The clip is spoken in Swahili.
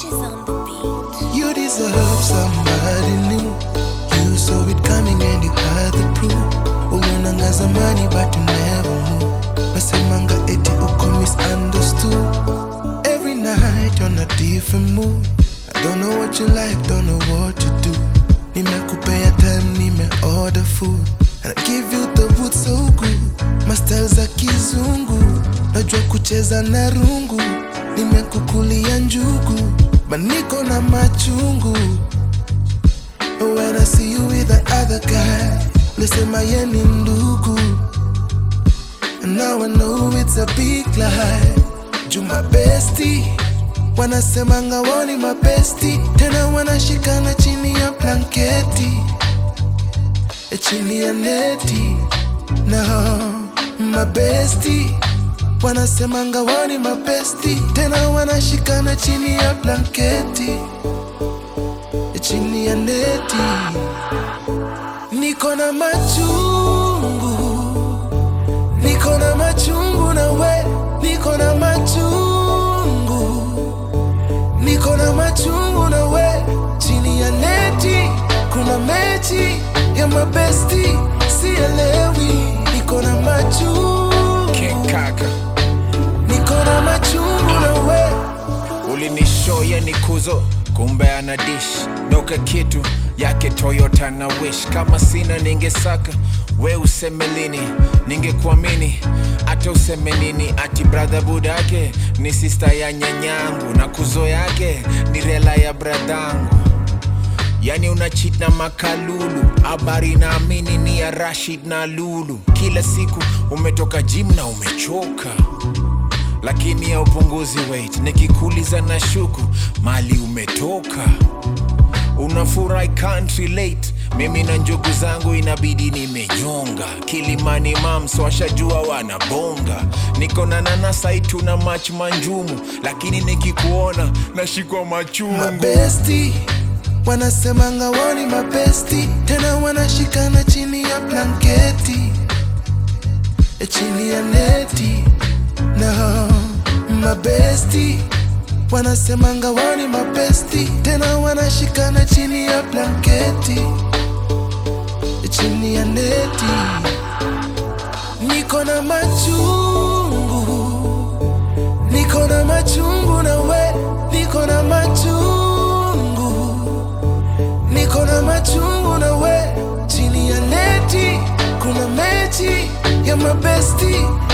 She's on the beat. You deserve somebody new. You saw it coming and you had the proof. Uliangaza money but you never move. Nasemanga eti uko misunderstood. Every night on a different mood. I don't know what you like, don't know what you do. Nimekupea time, nime order food. And I give you the wood so good. Mastel za kizungu. Najua kucheza na rungu. Nimekukulia njugu. Maniko na machungu. When I see you with the other guy, lisema ye ni ndugu. And now I know it's a big lie. Juma besti wanasemanga wao ni mabesti, tena wanashikana chini ya blanketi, eh, chini ya neti. No, mabesti wanasemanga wao ni mabesti, tena wanashikana chini ya blanketi, eh, chini ya neti. Niko na machungu niko na machungu na we niko na machungu niko na machungu na we chini ya neti kuna mechi ya mabesti sielewi niko na machungu kaka niko na machungu na we ulinishoya ni kuzo kumbe ana dish doka kitu yake toyota na wish kama sina ningesaka we useme lini ningekuamini hata useme nini ati bradha budake ni sista ya nyanyangu na kuzo yake ni rela ya bradhangu yani una cheat na makalulu habari naamini ni ya rashid na lulu kila siku umetoka jim na umechoka lakini ya upunguzi weight nikikuuliza na shuku mali umetoka unafurahi can't relate mimi na njugu zangu inabidi nimenyonga kilimani mams washajua wanabonga niko na nanasaitu na mach manjumu lakini nikikuona nashikwa machungu mabesti wanasemanga wao ni mabesti tena wanashikana chini ya blanketi eh, chini ya neti no mabesti wanasemanga wao ni mabesti tena wanashikana chini ya blanketi eh, chini ya neti niko na machungu niko na machungu na we niko na machungu niko na machungu na we chini ya neti kuna mechi ya mabesti